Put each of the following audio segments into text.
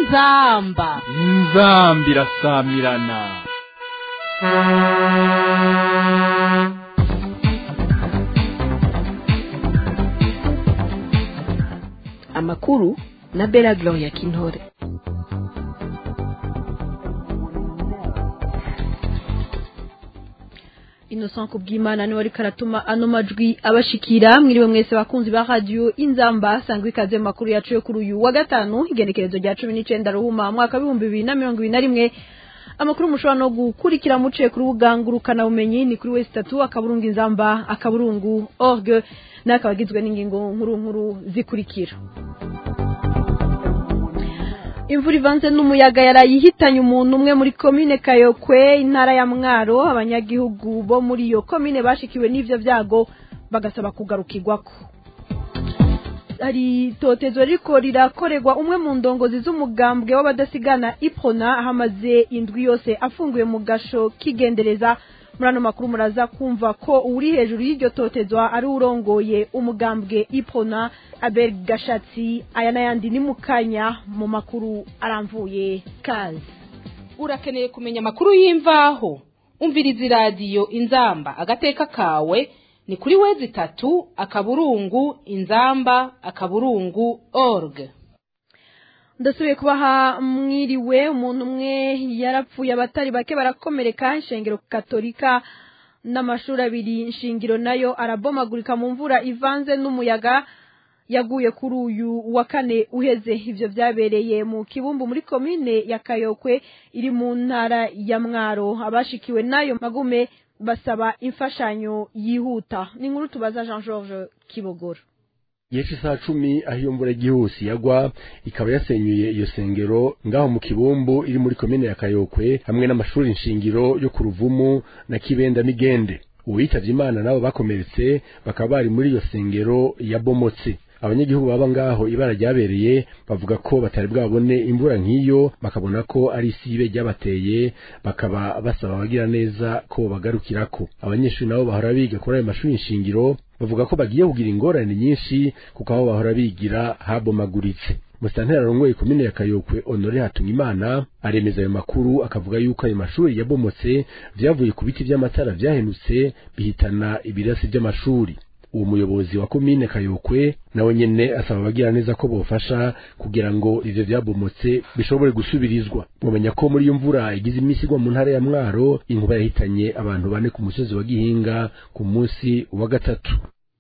inzamba inzamba irasamirana amakuru na bela gloria kintore innocent kubwimana niwe ariko aratuma ano majwi abashikira mwiriwe mwese bakunzi ba radio inzamba sangwa ikaze mu makuru yacu yo kuri uyu wa gatanu igenekerezo rya cumi n'icenda ruhuma mwaka w'ibihumbi bibiri na mirongo ibiri na rimwe amakuru mushobora no gukurikira muciye kuri ubugangurukana bumenyi ni kuri wese itatu akaburungu inzamba akaburungu org n'akaba agizwe n'ingingo nkuru nkuru zikurikira imvura ivanze n'umuyaga yaraye ihitanye umuntu umwe muri komine kayokwe intara ya mwaro abanyagihugu bo muri iyo komine bashikiwe n'ivyo vyago bagasaba kugarukirwako hari itotezo riko rirakorerwa umwe mu ndongozi z'umugambwe w'abadasigana iprona hamaze indwi yose afunguye mu gasho kigendereza muri ano makuru muraza kumva ko uri hejuru y'iryo totezwa ari urongoye umugambwe iprona abel gashatsi aya n'ayandi ni mu kanya mu makuru aramvuye kazi urakeneye kumenya amakuru y'imvaho umviriza iradiyo inzamba agateka kawe ni kuri wezi itatu akaburungu inzamba akaburungu org ndasubiye kubaha mwiriwe umuntu umwe yarapfuye abatari bake barakomereka inshengero katolika n'amashuri abiri nshingiro nayo arabomagurika mu mvura ivanze n'umuyaga yaguye kuri uyu wa kane uheze ivyo vyabereye mu kibumbu muri komine ya kayokwe iri mu ntara ya mwaro abashikiwe nayo magume basaba imfashanyo yihuta ni inkuru tubaza jean georges kibogora yesu saa cumi aho iyo mvura igihuse yagwa ikaba yasenyuye iyo sengero ngaho mu kibumbu iri muri komine ya kayokwe hamwe n'amashuri nshingiro yo ku ruvumu na kibenda migende uwitavye imana nabo bakomeretse bakaba bari muri iyo sengero yabomotse abanyagihugu baba ngaho ibara ryabereye bavuga ko batari bwabone imvura nk'iyo bakabona ko ari isibe ryabateye bakaba basaba abagira neza ko bagarukirako abanyeshuri nabo bahora biga kuri ayo mashuri nshingiro bavuga ko bagiye kugira ingorane nyinshi kuko aho bahora bigira habomaguritse musitanteri arongoye komine ya kayokwe honore hatumimana aremeza ayo makuru akavuga yuko ayo mashuri yabomotse vyavuye ku biti vy'amatara vyahenutse bihitana ibirasi vy'amashuri uwo muyobozi wa komine kayokwe nawe nyene asaba abagira neza ko bofasha kugira ngo ivyo vyabomotse bishobore gusubirizwa mumenya ko muri iyo mvura igize imisi igwa mu ntara ya mwaro inkuba yahitanye abantu bane ku musozi wa gihinga ku munsi wa gatatu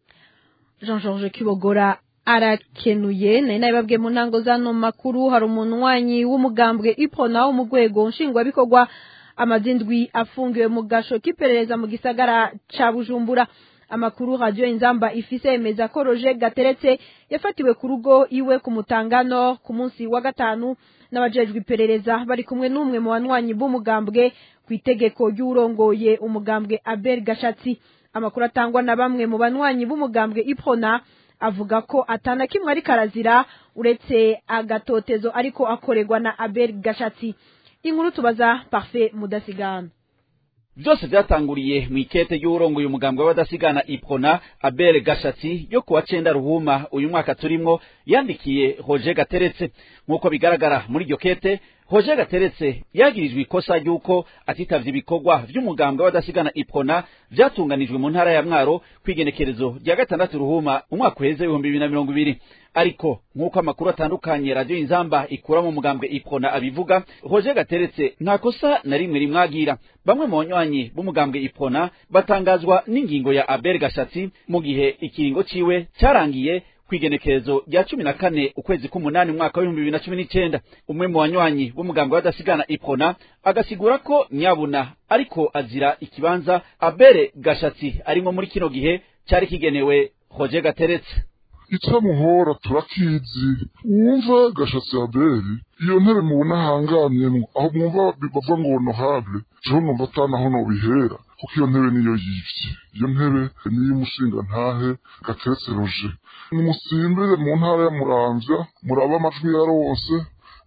jean georges kibogora arakenuye nari nabibabwiye mu ntango z'ano makuru hari umunywanyi w'umugambwe ipona wo mu rwego nshingwabikorwa amazindwi afungiwe mu gasho k'iperereza mu gisagara ca bujumbura amakuru radio inzamba ifise yemeza ko roje gateretse yafatiwe ku rugo iwe ku mutangano ku munsi wa gatanu n'abajejwe iperereza bari kumwe n'umwe mu banywanyi b'umugambwe ku itegeko ry'urongoye umugambwe abel gashatsi amakuru atangwa na bamwe mu banywanyi b'umugambwe iprona avuga ko atana kimwe ari karazira uretse agatotezo ariko akorerwa na abel gashatsi inkuru tubaza parfait mudasigana byose byatanguriye mu ikete ry'uwurongoye umugambwe w'abadasigana iprona abel gashatsi yo kuwa cenda ruhuma uyu mwaka turimwo yandikiye roger gateretse nk'uko bigaragara muri iryo kete roger gateretse yagirijwe ikosa ry'uko atitavye ibikorwa vy'umugambwe w'abadasigana iprona vyatunganijwe mu ntara ya mwaro kw'igenekerezo rya gatandatu ruhuma umwaka uheze ibihumbi bibiri na mirongo ibiri ariko nk'uko amakuru atandukanye radiyo inzamba ikura mu mugambwe iprona abivuga roger gateretse nta kosa na rimwe rimwagira bamwe mu banywanyi b'umugambwe iprona batangazwa n'ingingo ya abel gashatsi mu gihe ikiringo ciwe carangiye kwigenekerezo rya cumi na kane ukwezi k'umunani umwaka w'ibihumbi bibiri na cumi n'icenda umwe mu banywanyi b'umugambwe w'adasigana iprona agasigura ko nyabuna ariko azira ikibanza abere gashatsi arimwo muri kino gihe cari kigenewe roger gateretse itamuhora turakizi wumva gashatsi abeli iyo ntebe mubona ahangamyemwo aho mwumva bavuga ngo honorable jewe numva atanaho nobihera kuko iyo ntebe niyo yivye iyo ntebe niyo umushinga ntahe gateretse roje nimusimbire mu ntara ya muramvya murabe amajwi yarose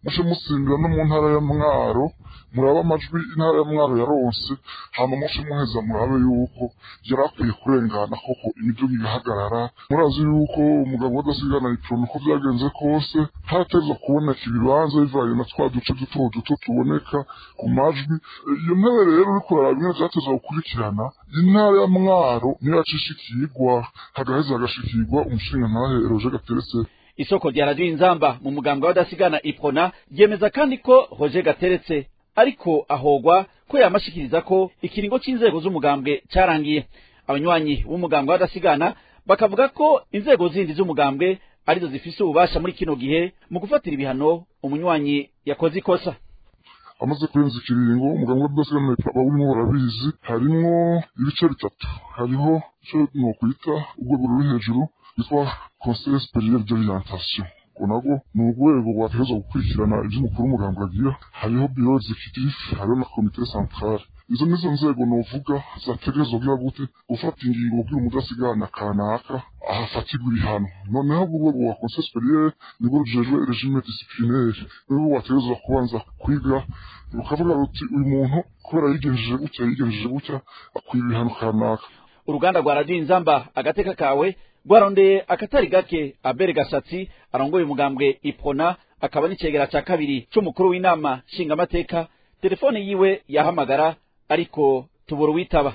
muce musimbira no mu ntara ya mwaro murabe amajwi intara ya mwaro yaronse hama muce muheza murabe yuko yari akwiye kurengana koko imiduga igahagarara murazi yuko umugabo wadasigana iprona uko byagenze kose harateza kuboneka ibibanza bivanye na twa duce duto duto tuboneka ku majwi iyo ntebe rero uriko uraraba ingene vyateza gukurikirana intara ya mwaro niyo yacishikirwa hagaheza hagashikirwa umushingantahe roje gateretse isoko rya radiyo inzamba mu mugambwe w'adasigana iprona ryemeza kandi ko hoje gateretse ariko ahogwa ko yamashikiriza ko ikiringo c'inzego z'umugambwe carangiye abanywanyi b'umugambwe w'adasigana bakavuga ko inzego zindi z'umugambwe arizo zifise ububasha muri kino gihe mu gufatira ibihano umunywanyi yakoze ikosa amaze kurenza ikiringo umuganga w'udasigana bawurimo barabizi harimwo ibice bitatu hariho ico nokwita urwego ruri hejuru rwitwa conseil supérieur d'orientation ubwo nabwo ni urwego rwategerezwa gukurikirana ivy'umukuru w'umuganga agira hariho bureau executif hariho na comité centrale izo nizo nzego novuga zategerezwa kugira gute gufata ingingo kugira umudasigana kanaka ahafatirwa ibihano noneho urwego rwa conseil supérieur nibwo rujejwe regime disciplinaire nibwo rwategerezwa kubanza kwiga rukavuga ruti uyu muntu kubera yigenjeje gutya yigenjeje gutya akwiye ibihano kanaka uruganda rwa radiyo inzamba agateka kawe rwarondeye akatari gake abere gashatsi arongoye umugambwe iprona akaba n'icegera ca kabiri c'umukuru w'inama nshingamateka telefone yiwe yahamagara ariko tubura uwitaba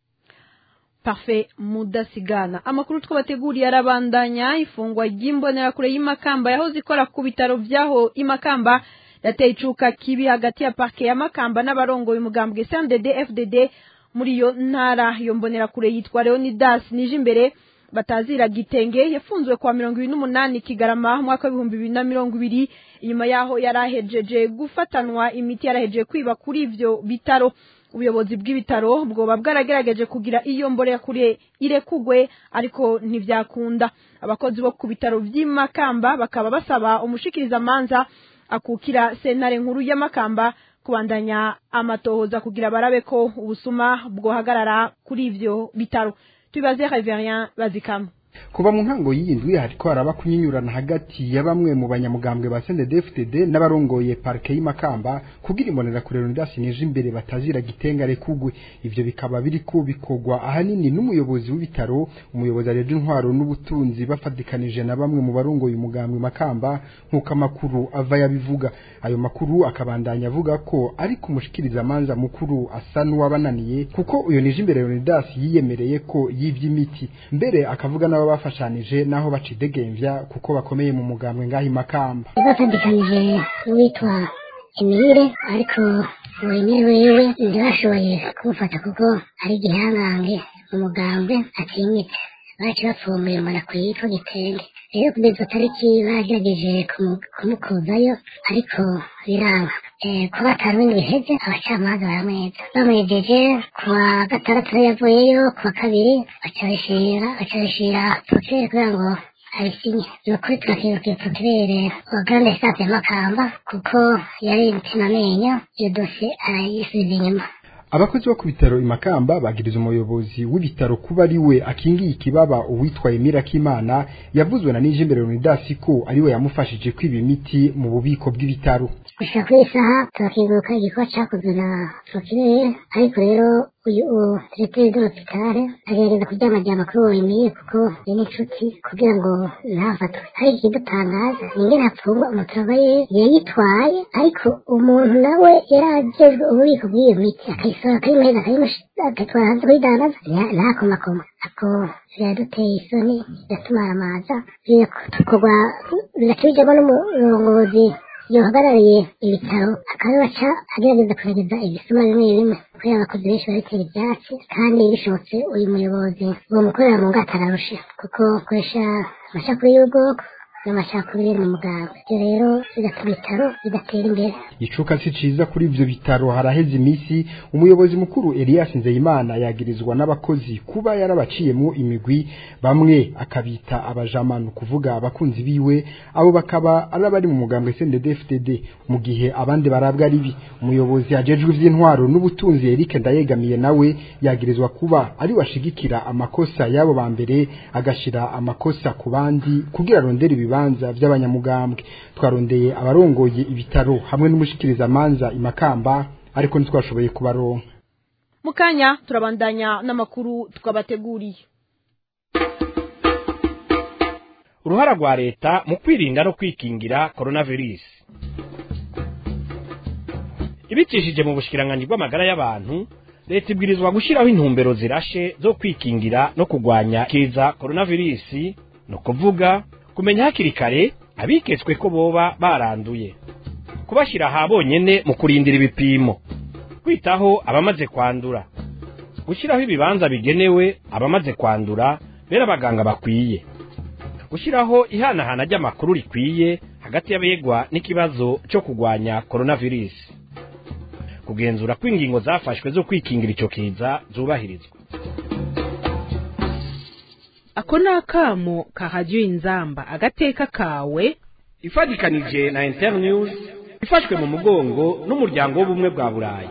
parfait mudasigana amakuru twabateguriye arabandanya ifungwa ry'imbonerakure y'imakamba yahoze ikora ku bitaro vyaho imakamba yateye icuka kibi hagati ya parke ya makamba n'abarongoye umugambwe CNDD FDD muri iyo ntara iyo mbonerakure yitwa Leonidas nije imbere batazira gitenge yafunzwe kwa mirongo ibiri n'umunani kigarama mwaka w'ibihumbi bibiri na mirongo ibiri inyuma yaho yarahejeje gufatanwa imiti yarahejeje kwiba kuri ivyo bitaro ubuyobozi bw'ibitaro bwoba bwaragerageje kugira iyo mbonerakure irekugwe ariko ntivyakunda abakozi bo ku bitaro vy'imakamba bakaba basaba umushikirizamanza akukira sentare nkuru y'amakamba kubandanya amatohoza kugira barabe ko ubusuma bwohagarara kuri ivyo bitaro tubaze Reverien Bazikama kuva mu ntango y'iyindwi hariko haraba kunyinyurana hagati ya bamwe mu banyamugambwe ba CNDD-FDD n'abarongoye parke y'Imakamba kugira imbonera kure Leonidas nije imbere batazira gitengare kugwe ivyo bikaba biriko bikorwa ahanini n'umuyobozi w'ibitaro umuyobozi areje intwaro n'ubutunzi bafadikanije na bamwe mu barongoye umugambwe Makamba nk'uko amakuru ava yabivuga ayo makuru akabandanya avuga ko ari kumushikiriza amanza mukuru asa n'uwabananiye kuko uyo nije imbere Leonidas yiyemereye ko yivye imiti mbere akavuga n'aba bafashanije naho bacidegemvya kuko bakomeye mu mugambwe ngaho imakamba bafadikanije n'uwitwa Emile ariko uwo Emile wewe ntibashoboye kumufata kuko ari igihangange mu mugambwe atinyitse baci bapfumuye mbona kuyitwa gitenge rero kugeza izo tariki bagerageje kumukuzayo ariko biraba kuba batanu bindi biheze abacamanza baramweza bamwejeje ku wa gatandatu nayo yavuyeyo ku wa kabiri baca bishira baca bishira prokirere kugira ngo abisinye ni ukuri turakirukiye prokirere wa grande esanse makamba kuko yari imitima amenyo iyo dosiye arayisubiza inyuma abakozi bo ku bitaro imakamba bagiriza umuyobozi w'ibitaro kuba ari we akingiye ikibaba uwitwa Emira Kimana yavuzwe na Nijimbere Leonidas ko ari we yamufashije kwiba imiti mu bubiko bw'ibitaro gushika kuri isaha turakinguruka igikorwa cakozwe na prokirere ariko rero uyu diregiteri de l'hopitale agerageza kuryamajyama kuri uwo Emile kuko ni n'inshuti kugira ngo ntafatwe ariko ikidutangaza ni ingene hapfungwa umuturage yayitwaye ariko umuntu nawe yari ajejwe ububiko bw'iyo miti akayisohora akayimuheza agatwara hanze kuyidandaza ntakomakoma ako biraduteye isoni biratumaramaza bigakorwa bigaca bijyamo n'umurongozi yohagarariye ibitaro akaba baca agerageza kugerageza ibisuma bimwe bimwe kubera abakozi benshi babitera ibyatsi kandi bishobotse uyu muyobozi uwo mukorera mu ngata ararusha kuko akoresha amacakubiri y'ubwoko n'amacakubiri mu muganga ibyo rero bigatuma ibitaro bidatera imbere icuka si ciza kuri ivyo bitaro haraheze imisi umuyobozi mukuru Elias Nzeyimana yagirizwa n'abakozi kuba yarabaciyemo imigwi bamwe akabita abajamanu kuvuga abakunzi biwe abo bakaba ari abari mu mugambwe CNDD-FDD mu gihe abandi barabwa ribi umuyobozi ajejwe ivy'intwaro n'ubutunzi Eric Ndayegamiye nawe yagirizwa kuba ari washigikira amakosa yabo ba mbere agashira amakosa ku bandi kugira arondera ibiba bibanza by'abanyamugambwe twarondeye abarongoye ibitaro hamwe n'umushikiriza amanza imakamba ariko ntitwashoboye kubaronka mu kanya turabandanya n'amakuru twabateguriye uruhara rwa leta mu kwirinda no kwikingira coronavirus ibicishije mu bushikiranganji bw'amagara y'abantu leta ibwirizwa gushyiraho intumbero zirashe zo kwikingira no kurwanya kiza coronavirus ni ukuvuga kumenya hakiri kare abiketswe ko boba baranduye kubashyira aha bonyene mu kurindira ibipimo kwitaho abamaze kwandura gushyiraho ibibanza bigenewe abamaze kwandura bera abaganga bakwiye gushyiraho ihanahana ry'amakuru rikwiye hagati y'abegwa n'ikibazo cyo kurwanya coronavirus kugenzura ko ingingo zafashwe zo kwikingira icyo kiza zubahirizwa ako ni akamo kahajya inzamba agateka kawe ifatikanije na internews ifashwe mu mugongo n'umuryango w'ubumwe bwa burayi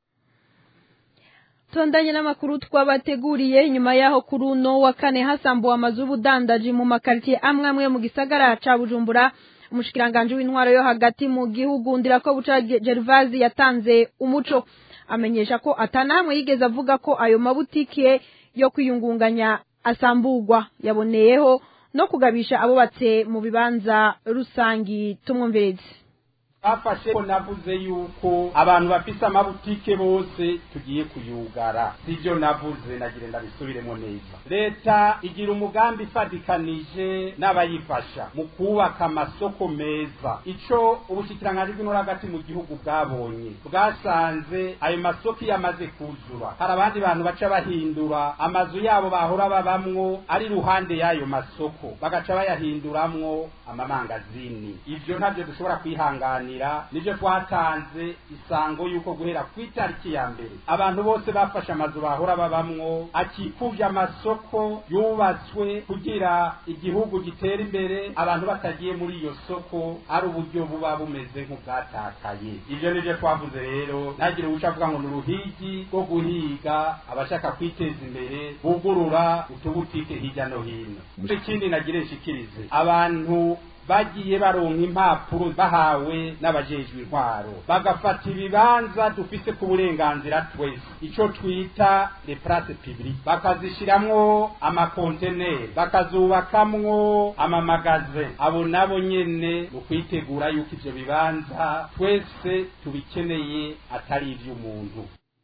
tondanye n'amakuru twabateguriye nyuma yaho kuri uno wa kane hasambuwe amazu y'ubudandaji mu makaritsiye amwe amwe mu gisagara ca bujumbura umushikiranganje w'intwaro yo hagati mu gihugu ndirako buca Gervazi yatanze umuco amenyesha ko atanamwe yigeze avuga ko ayo mabutike yo kwiyungunganya asamburwa yaboneyeho no kugabisha abubatse mu bibanza rusangi tumwumvireze bafashe ko navuze yuko abantu bafise amabutike bose tugiye kuyugara sivyo navuze nagire ndabisubiremo neza leta igira umugambi ifadikanije n'abayifasha mu kubaka amasoko meza ico ubushikiranganji bw'intore hagati mu gihugu bwabonye bwasanze ayo masoko iyo amaze kuzura hari abandi bantu baca bahindura amazu yabo bahora babamwo ari ruhande y'ayo masoko bagaca bayahinduramwo amamangazini ivyo ntavyo dushobora kwihanganira nivyo twatanze isango yuko guhera ku itariki ya mbere abantu bose bafashe amazu bahora babamwo akikuvye amasoko yubatswe kugira igihugu gitere imbere abantu batagiye muri iyo soko ari uburyo buba bumeze nk'ubwatakaye ivyo nivyo twavuze rero ntagire uwuca avuga ngo ni uruhigi rwo guhiga abashaka kwiteza imbere bugurura utubutike hirya no hino ikindi nagire nshikirize abantu bagiye baronka impapuro bahawe n'abajejwe intwaro bagafata ibibanza dufise ku burenganzira twese ico twita le place publique bakazishiramwo amakonteneri bakazubakamwo amamagaze abo nabo nyene mu kwitegura yuko ivyo bibanza twese tubikeneye atari ivy'umuntu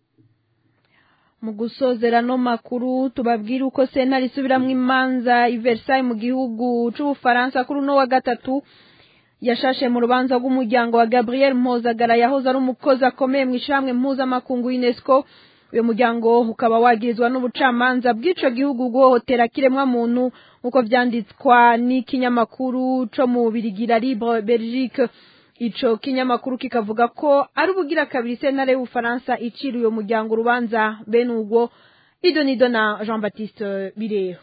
mu gusozera no makuru tubabwira uko sentare isubiramwo imanza i Versailles mu gihugu c'ubufaransa kuri uno wa gatatu yashashe mu rubanza rw'umuryango wa Gabriel Mpozagara yahoze ari umukozi akomeye mu ishyirahamwe mpuzamakungu UNESCO uyu muryango ukaba wagirizwa n'ubucamanza bw'ico gihugu guhohotera kiremwa muntu nk'uko vyanditswa n'ikinyamakuru co mu Birigira Libre Belgique ico kinyamakuru kikavuga ko ari ubugira kabiri sentare y'ubufaransa icira uyo muryango urubanza bene ubwo idonido na jean baptiste birero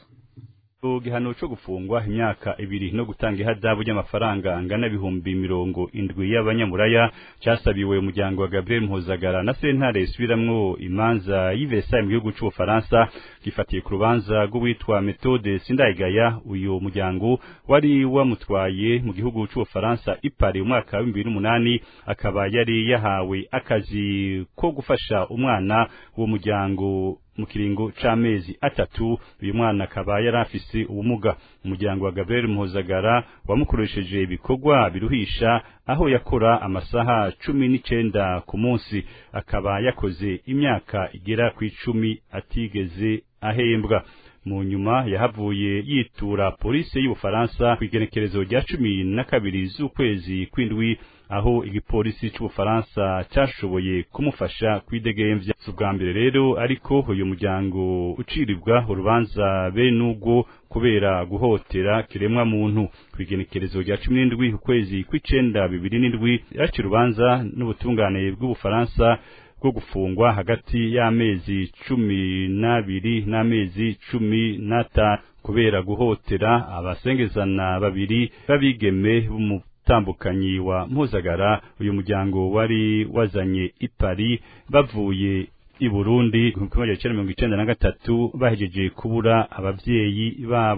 igihano cyo gufungwa imyaka ibiri no gutanga ihadabu ry'amafaranga angana ibihumbi mirongo indwi y'abanyamuraya cyasabiwe umuryango wa Gabriel Mpuzagara na sentare isubiramwo imanza y'Iversailles mu gihugu c'Ubufaransa gifatiye ku rubanza rw'uwitwa Methode Sindayigaya uyu muryango wari wamutwaye mu gihugu c'Ubufaransa ipari umwaka wa 2008 akaba yari yahawe akazi ko gufasha umwana w'uwo muryango mu kiringo c'amezi atatu uyu mwana akaba yari afise ubumuga umuryango wa Gabriel Mpuzagara wamukoresheje ibikorwa biruhisha aho yakora amasaha cumi n'icenda ku munsi akaba yakoze imyaka igera ku icumi atigeze ahembwa mu nyuma yahavuye yitura polisi y'ubufaransa ku igenekerezo rya cumi na kabiri z'ukwezi kw'indwi aho igipolisi c'ubufaransa cashoboye kumufasha kwidegemvya si ubwa mbere rero ariko uyu muryango ucirirwa urubanza bene ubwo kubera guhotera kiremwa muntu ku igenekerezo rya cumi n'indwi ukwezi kw'icenda bibiri n'indwi yaciye urubanza n'ubutungane bw'ubufaransa bwo gufungwa hagati y'amezi cumi n'abiri n'amezi cumi n'atanu kubera guhotera abasengezana babiri b'abigeme b'umutambukanyi wa mpuzagara uyu muryango wari wazanye i Paris bavuye i Burundi mu kimwe cya mirongo icenda na gatatu bahejeje kubura abavyeyi babo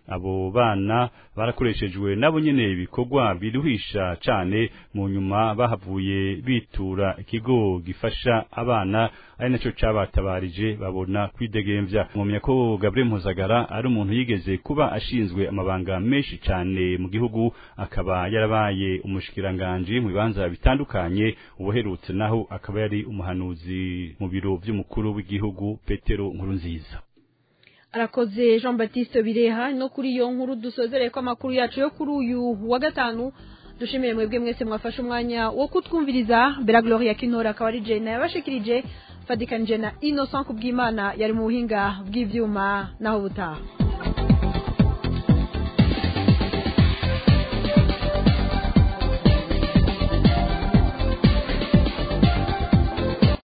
abo bana barakoreshejwe nabo nyene ibikorwa biruhisha cane mu nyuma bahavuye bitura ikigo gifasha abana ari naco cabatabarije babona kwidegemvya mwomya ko Gabriel Mpuzagara ari umuntu yigeze kuba ashinzwe amabanga menshi cane mu gihugu akaba yarabaye umushikiranganje mu bibanza bitandukanye ubuherutse naho akaba yari umuhanuzi mu biro vy'umukuru w'igihugu Petero Nkurunziza arakoze jean batiste bireha no kuri iyo nkuru dusozereye ko amakuru yacu yo kuri uyu wa gatanu dushimire mwebwe mwese mwafashe umwanya wo kutwumviriza bera gloria kintora akaba ari jena yabashikirije fadikanije na innocent kubw'imana yari mu buhinga bw'ivyuma naho butaha